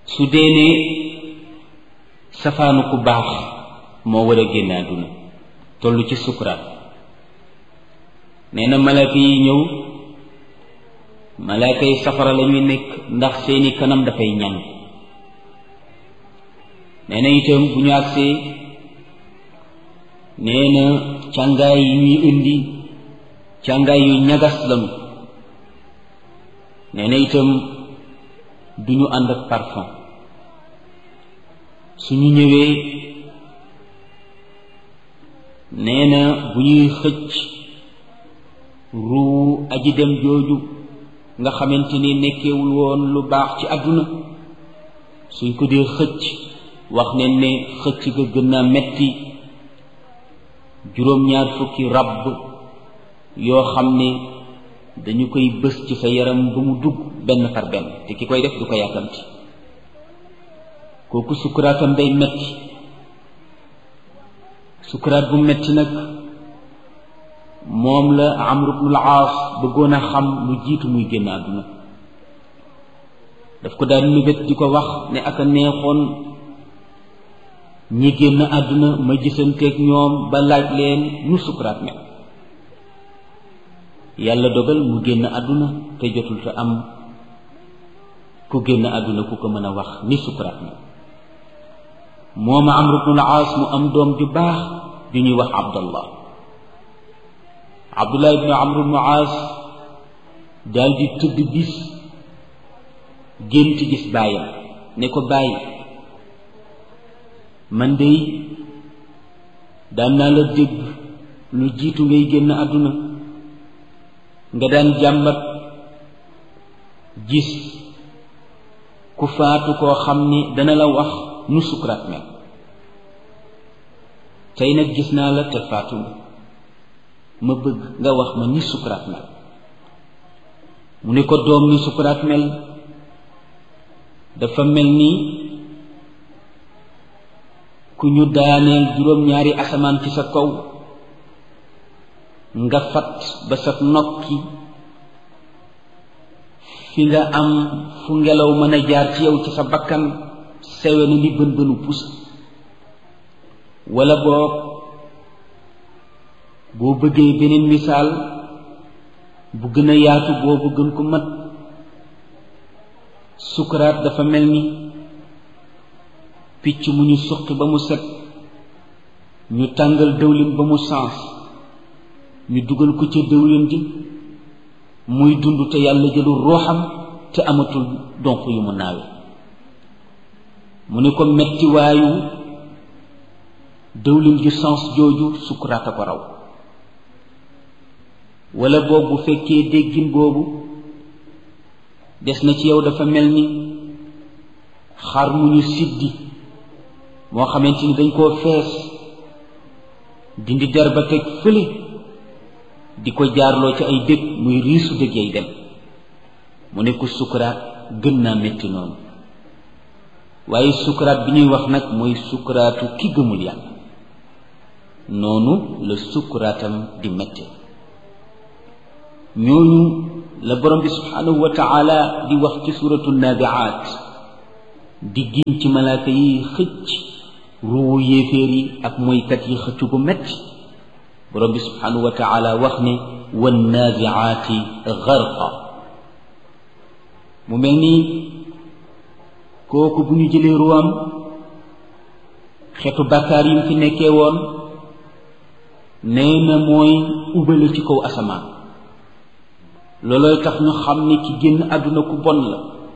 su dee ne safaanu ku baax moo war a génn àdduna toll ci sukuraat nee na malaaka yi ñëw malaaka yi safara la ñuy nekk ndax seeni kanam dafay ñan nee na itam bu ñu agsee nee na càngaay yi ñuy indi càngaay yu ñagas lañu nee na itam du ñu ànd ak parfum suñu ñëwee nee na bu ñuy xëcc ruu aji dem jooju nga xamante ni nekkewul woon lu baax ci àdduna suñ ko dee xëcc wax ne ne xëcc ga gën naa metti juróom-ñaar fukki ràbb yoo xam ne dañu koy bës ci sa yaram ba mu dugg benn par benn te ki koy def du ko yàkkamti kooku sukkuraatam day metti sukkuraat bu metti nag moom la amru bnul aas bëggoon a xam lu jiitu muy génn àdduna daf ko daan nubét di ko wax ne aka neexoon ñi génn àdduna ma gisanteeg ñoom ba laaj leen nu sukkuraat mel yàlla dogal mu génn àdduna te jotul te am ku génn àdduna ku ko mën a wax ni sukkuraat mel mooma amru bnul aas mu am doom ju baax ju ñuy wax abdallah abdullah ibnu amru bnu aas daal di tëdd bis gént gis baayam ne ko bàyyi man dey daan naa la dégg lu jiitu ngay génn àdduna nga daan jàmbat gis ku faatu koo xam ni dana la wax nu sukuraat mel tey nag gis naa la te faatu ma bëgg nga wax ma ni sukuraat mel mu ne ko doom ni sukuraat mel dafa mel ni ku ñu daaneel juróom-ñaari asamaan ci sa kaw nga fat ba sa nokki fi nga am fu ngelaw mën a jaar ci yow ci sa bakkan sewe na ni bën bënu pus wala boog boo bëggee beneen misaal bu gën a yaatu boobu gën ko mat sukuraat dafa mel ni picc mu ñu suqi ba mu set ñu tàngal dëwlin ba mu sens ñu dugal ko ca dëwlin ji muy dund te yàlla jëlul rooxam te amatul donk yu mu naawe mu ne ko mettiwaayu dëwlin ju sens jooju sukuraat a ko raw wala boobu bu fekkee déggin boobu des na ci yow dafa mel ni xar mu ñu siddi moo xamante ni dañ koo fees dindi der ba teg fële di ko jaarloo ci ay dëkk muy riisu dëgg yay dem mu ne ko sukuraat gën naa métti noonu waaye sukuraat bi ñuy wax nag mooy sukuraatu ki gëmul yàlla noonu la sukuraatam di métte ñooñu la borom bi subhanahu wa taala di wax ci suratu nabiaat di giñ ci malaaka yi xëcc ruwu yéeféer yi ak moykat yi xëcc gu metti borom bi subhanahu wa taala wax ne wannaziaati garqa mu mel ni kooku bu ñu jëlee ruwam xeetu bàkkaar yi mu fi nekkee woon nee na mooy ubale ci kaw asamaan loolooy tax ñu xam ni ki génn àdduna ku bon la